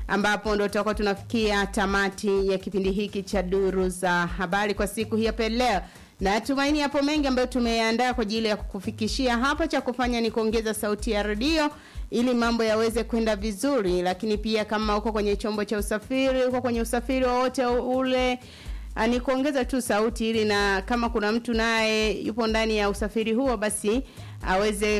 ambapo ndo tutakuwa tunafikia tamati ya kipindi hiki cha duru za habari kwa siku hii hapa leo. Natumaini yapo mengi ambayo tumeandaa kwa ajili ya kukufikishia hapa. Cha kufanya ni kuongeza sauti ya redio ili mambo yaweze kwenda vizuri, lakini pia kama uko kwenye chombo cha usafiri, uko kwenye usafiri wowote ule Ah, ni kuongeza tu sauti ili na kama kuna mtu naye yupo ndani ya usafiri huo basi aweze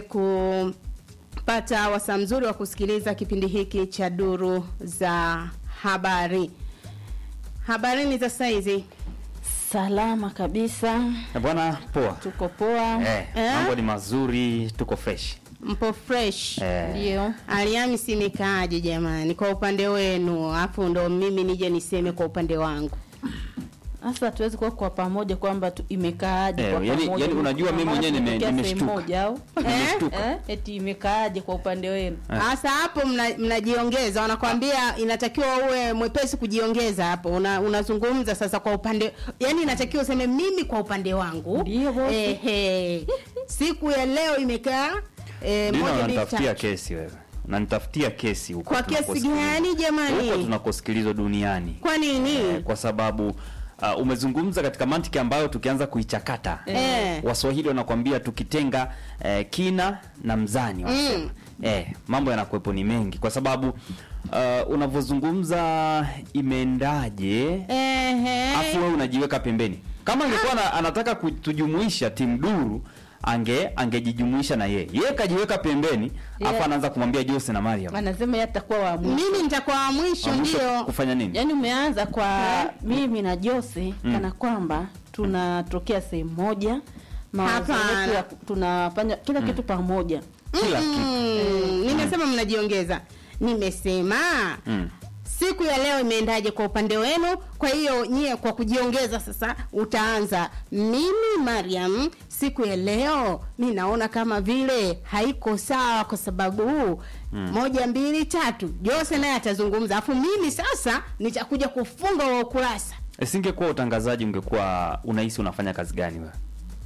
kupata wasaa mzuri wa kusikiliza kipindi hiki cha duru za habari. Habarini za saizi. Salama kabisa, Eh, Bwana poa. tuko poa. Eh, Eh? mambo ni mazuri, tuko fresh. Mpo fresh. Eh, Ndio, Alhamisi imekaaje jamani kwa upande wenu? Alafu ndo mimi nije niseme kwa upande wangu. sasa hatuwezi kuwa kwa pamoja kwamba tu- imekaaje Eh, kwa yani- pamoja. yani unajua mimi Maana mwenyewe nime- tumetokea sehemu nimeshtuka. moja au Nimeshtuka. eh, eti imekaaje kwa upande wenu? Sasa hapo mna- mnajiongeza, wanakwambia inatakiwa uwe mwepesi kujiongeza hapo. Una, unazungumza sasa kwa upande, yani inatakiwa useme mimi kwa upande wangu. Ndio, bosi. Ehe. Siku ya leo imekaa eh, Dina moja mbili unanitafutia tatu. kesi wewe. Unanitafutia kesi huko. Kwa kesi tunakosikilizwa. gani jamani? Huko tunakosikilizwa duniani. Kwa nini? Eh, kwa sababu uh, umezungumza katika mantiki ambayo tukianza kuichakata Eh. Waswahili wanakwambia tukitenga eh, kina na mzani wanasema. Mm. Eh, mambo yanakuwepo ni mengi kwa sababu uh, unavyozungumza imeendaje Ehe. afu wewe unajiweka pembeni. Kama angekuwa na- anataka kutujumuisha timu duru ange angejijumuisha na yeye. Yeye kajiweka pembeni Yeah. afu anaanza kumwambia Jose na Mariam. Anasema yeye atakuwa wa mwisho. Mimi nitakuwa wa mwisho Wa mwisho ndio. kufanya nini? Yaani umeanza kwa Eh? mimi na Jose Mm. kana kwamba tunatokea sehemu moja, mawazo Hapana. yetu ya- tunafanya kila kitu pamoja. Kila kitu. Mm, nimesema mnajiongeza. Nimesema Mm. siku ya leo imeendaje kwa upande wenu? Kwa hiyo nyie kwa kujiongeza sasa utaanza. Mimi Mariam, siku ya leo mi naona kama vile haiko sawa kwa sababu moja mbili tatu. Jose naye atazungumza, afu mimi sasa nitakuja kufunga wa ukurasa. Isingekuwa utangazaji ungekuwa unahisi unafanya kazi gani wewe?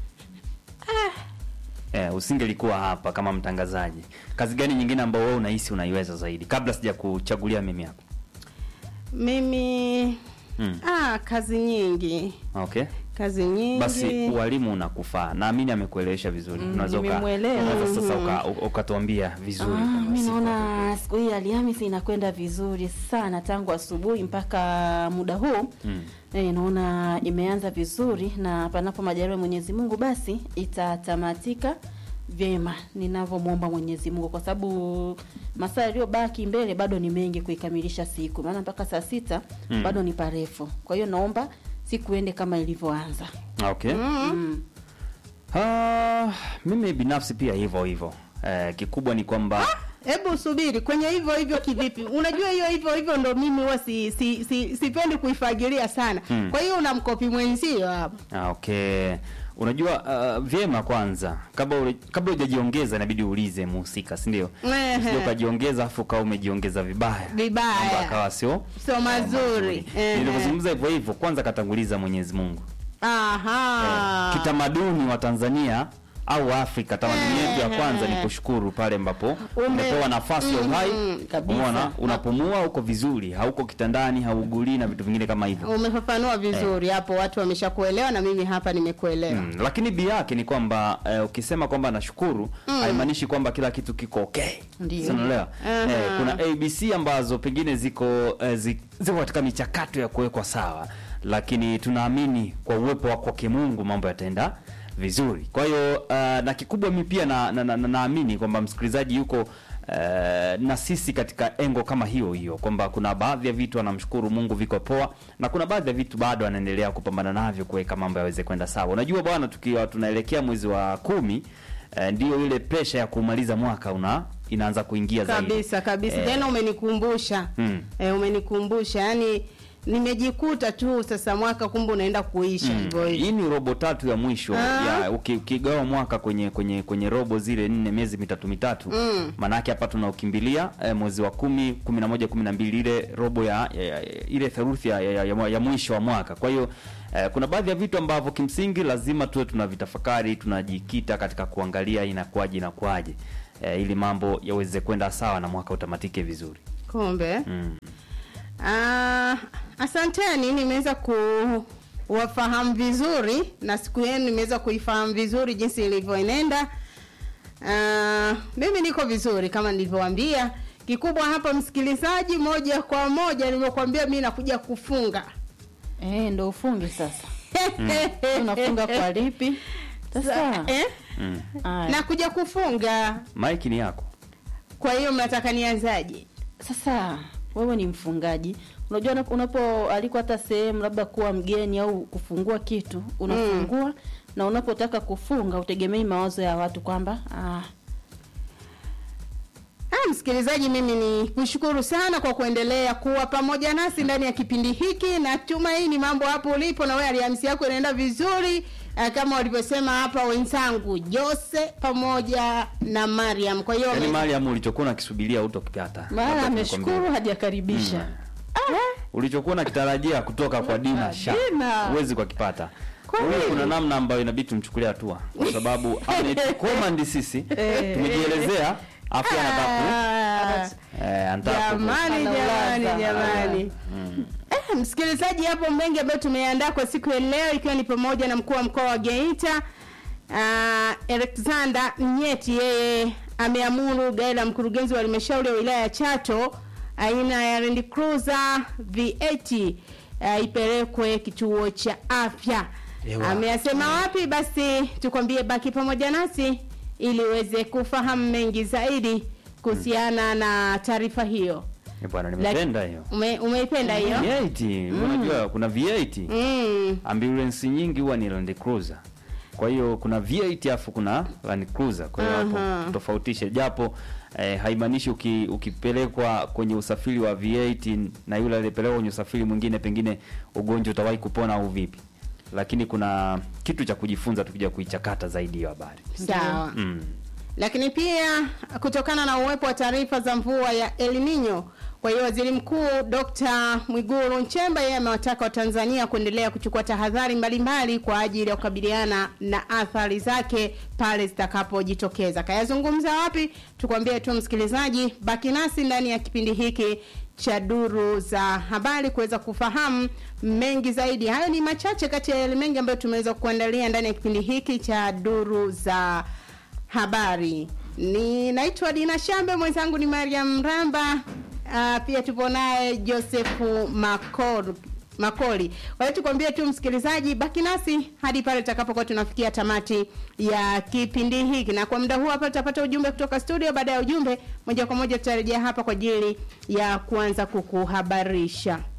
Eh, usingelikuwa hapa kama mtangazaji. Kazi gani nyingine ambayo wewe unahisi unaiweza zaidi kabla sija kuchagulia mimi hapa? Mimi Mm. ah, kazi nyingi, Okay. kazi nyingi. Basi ualimu unakufaa. Naamini amekuelewesha vizuri. Mm, Unaweza uka- nimemwelewa. unaweza sasa uka- uka- ukatuambia vizuri. Ah, kama mi siku naona siku hii Alhamisi inakwenda vizuri sana tangu asubuhi mpaka muda huu Mm. eh, naona imeanza vizuri na panapo majaliwa ya Mwenyezi Mungu basi itatamatika vyema ninavyomwomba Mwenyezi Mungu, kwa sababu masaa yaliyobaki mbele bado ni mengi kuikamilisha siku, maana mpaka saa sita Mm. bado ni parefu. Kwa hiyo naomba siku ende kama ilivyoanza. Okay. Mm. Ah, mimi binafsi pia hivyo hivyo. Eh, kikubwa ni kwamba Hebu subiri kwenye hivyo hivyo kivipi? Unajua hiyo hivyo hivyo ndo mimi huwa si, si, si, sipendi kuifagilia sana. Hmm. Kwa hiyo unamkopi mwenzio hapo. Ah, okay. Unajua uh, vyema kwanza kabla ule- kabla hujajiongeza inabidi uulize muhusika, si ndio? Ehe. Usije ukajiongeza afu ukawa umejiongeza vibaya. Vibaya. Mambo akawa sio Sio mazuri. Ehe. Nilivyozungumza hivyo hivyo, kwanza katanguliza Mwenyezi Mungu. Aha. Eh, kitamaduni wa Tanzania au Afrika, tamaduni yetu ya kwanza ni Ehe. kushukuru pale ambapo Ume- umepewa nafasi ya uhai. Mhm, kabisa. Umeona, unapumua uko vizuri, hauko kitandani, haugulii na vitu vingine kama hivyo. Umefafanua vizuri hapo, watu wameshakuelewa na mimi hapa nimekuelewa. Mm, lakini bi yake ni kwamba eh, ukisema kwamba nashukuru haimaanishi kwamba kila kitu kiko okay. Ndio. Si unaelewa? Aha. Eh, kuna ABC ambazo pengine ziko eh, zi- ziko katika michakato ya kuwekwa sawa, lakini tunaamini kwa uwepo wa kwake Mungu mambo yataenda vizuri. Kwa hiyo uh, na kikubwa mi pia naamini na, na, na, naamini kwamba msikilizaji yuko Uh, na sisi katika engo kama hiyo hiyo kwamba kuna baadhi ya vitu anamshukuru Mungu viko poa na kuna baadhi ya vitu bado anaendelea kupambana navyo kuweka mambo yaweze kwenda sawa. Unajua bwana, tukiwa tunaelekea mwezi wa kumi uh, ndio ile presha ya kumaliza mwaka una inaanza kuingia zaidi Kabisa kabisa. Eh, Tena umenikumbusha. Mm. Eh, umenikumbusha. Yaani nimejikuta tu sasa mwaka kumbe unaenda kuisha Mm. hivyo hivyo. Hii ni robo tatu ya mwisho Ah. ya uki- ukigawa mwaka kwenye kwenye kwenye robo zile nne miezi mitatu mitatu Mm. maanake hapa tunaukimbilia eh, mwezi wa kumi kumi na moja kumi na mbili ile robo ya, ya, ya ile theruthi ya, ya, ya, ya mwisho wa mwaka kwa hiyo eh, kuna baadhi ya vitu ambavyo kimsingi lazima tuwe tunavitafakari tunajikita katika kuangalia inakuwaje inakuwaje eh, ili mambo yaweze kwenda sawa na mwaka utamatike vizuri Kumbe. mm. Ah, asanteni, nimeweza kuwafahamu vizuri na siku yenu nimeweza kuifahamu vizuri jinsi ilivyoenenda. Ah, mimi niko vizuri kama nilivyowaambia. Kikubwa hapa msikilizaji, moja kwa moja nilivyokuambia, mimi nakuja kufunga Eh, ndo ufunge sasa. Unafunga kwa lipi? Sasa. eh? Mm. Aya. nakuja kufunga. Mike ni yako. Kwa hiyo mnataka nianzaje? Sasa wewe ni mfungaji, unajua unapo- unapoalikwa hata sehemu labda kuwa mgeni au kufungua kitu unafungua na unapotaka kufunga utegemei mawazo ya watu kwamba ah, Ah, msikilizaji, mimi ni kushukuru sana kwa kuendelea kuwa pamoja nasi ndani ya kipindi hiki. Natumaini mambo hapo ulipo na wewe Alhamisi yako inaenda vizuri ah, kama walivyosema hapa wenzangu Jose pamoja na Mariam. Kwa hiyo Yaani wame- Mariam ulichokuwa unakisubiria hutokipata. maana Labda ameshukuru tunakwambia. hajakaribisha. Ulichokuwa unakitarajia kutoka kwa Dina Sha. Dina. Huwezi kukipata. Kwa Huyo nini? kuna namna ambayo inabidi tumchukulie hatua kwa sababu ametucommand sisi tumejielezea afu anataka Ah, eh anataka ku- jamani Anaulaza. jamani jamani Eh, msikilizaji, hapo mengi ambayo tumeandaa kwa siku ya leo, ikiwa ni pamoja na mkuu wa mkoa wa Geita uh, Alexander Nyeti, yeye ameamuru gari la mkurugenzi wa halmashauri ya wilaya ya Chato aina ya Land Cruiser V8 uh, ipelekwe kituo cha afya. Ewa. Ameyasema wapi? Basi tukwambie, baki pamoja nasi ili uweze kufahamu mengi zaidi kuhusiana na taarifa hiyo. Eh, bwana nimependa hiyo. Ume, umeipenda hiyo? V8, unajua kuna V8. Mm. ambulance nyingi huwa ni Land Cruiser. Kwa hiyo kuna V8 afu kuna Land Cruiser. Kwa hiyo hapo Aha. tofautishe, japo eh, haimaanishi uki, ukipelekwa kwenye usafiri wa V8 na yule aliyepelekwa kwenye usafiri mwingine, pengine ugonjwa utawahi kupona au vipi, lakini kuna kitu cha kujifunza tukija kuichakata zaidi hiyo habari Sawa. mm. Lakini pia kutokana na uwepo wa taarifa za mvua ya El Nino, kwa hiyo Waziri Mkuu Dr. Mwigulu Nchemba yeye amewataka Watanzania kuendelea kuchukua tahadhari mbalimbali kwa ajili ya kukabiliana na athari zake pale zitakapojitokeza. Kayazungumza wapi? Tukwambie tu msikilizaji, baki nasi ndani ya kipindi hiki cha duru za habari kuweza kufahamu mengi zaidi. Hayo ni machache kati ya yale mengi ambayo tumeweza kuandalia ndani ya kipindi hiki cha duru za habari. Ni naitwa Dina Shambe, mwenzangu ni Mariam Ramba. Uh, pia tupo naye Josefu Makor Makoli. Kwa hiyo tukwambie tu msikilizaji, baki nasi hadi pale tutakapokuwa tunafikia tamati ya kipindi hiki, na kwa muda huu hapa tutapata ujumbe kutoka studio. Baada ya ujumbe, moja kwa moja tutarejea hapa kwa ajili ya kuanza kukuhabarisha.